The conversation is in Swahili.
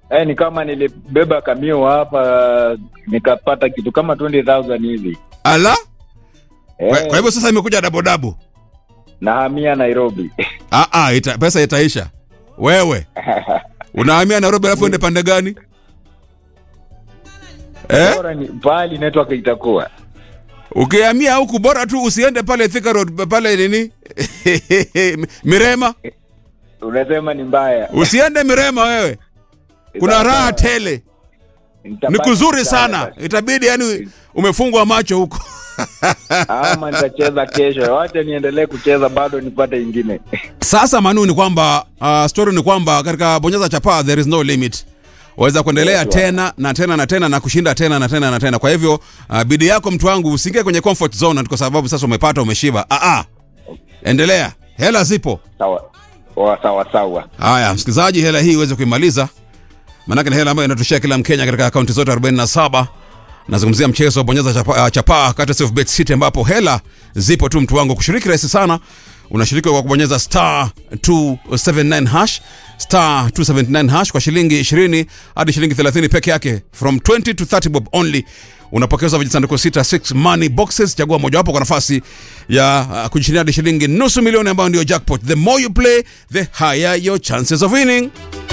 Eh, ni kama nilibeba kamio hapa nikapata kitu kama 20000 hivi. ala kwa, Eh, kwa hivyo sasa imekuja dabodabo nahamia Nairobi. ah, ah, ita, pesa itaisha wewe unahamia nairobi alafu ende pande gani eh? Bora ni pahali network itakuwa. ukihamia huku bora tu usiende pale Thika Road pale nini mirema Unasema ni mbaya. usiende mirema wewe kuna Sawa, raha sawa. tele ni Nitabaki kuzuri sawa sana basi. itabidi yani umefungwa macho huko Ama nitacheza kesho. Wacha niendelee kucheza bado nipate ingine. sasa manu ni kwamba uh, story ni kwamba katika bonyeza chapa there is no limit waweza kuendelea Yes, tena na tena na tena na kushinda tena na tena na tena kwa hivyo uh, bidii yako mtu wangu usiingie kwenye comfort zone ati kwa sababu sasa umepata umeshiba ah, ah. endelea hela zipo Sawa. Sawa sawa sawa. haya msikilizaji hela hii uweze kuimaliza maanake ni hela ambayo inatoshea kila mkenya katika akaunti zote 47 nazungumzia mchezo wa bonyeza chapa, uh, chapa kati of bet city ambapo hela zipo tu mtu wangu kushiriki rahisi sana unashiriki kwa kubonyeza star 279 hash star 279 hash kwa shilingi 20 hadi shilingi 30 peke yake from 20 to 30 bob only unapokezwa vijisanduku sita 6 money boxes chagua mojawapo kwa nafasi ya uh, kujishindia hadi shilingi nusu milioni ambayo ndio jackpot the more you play the higher your chances of winning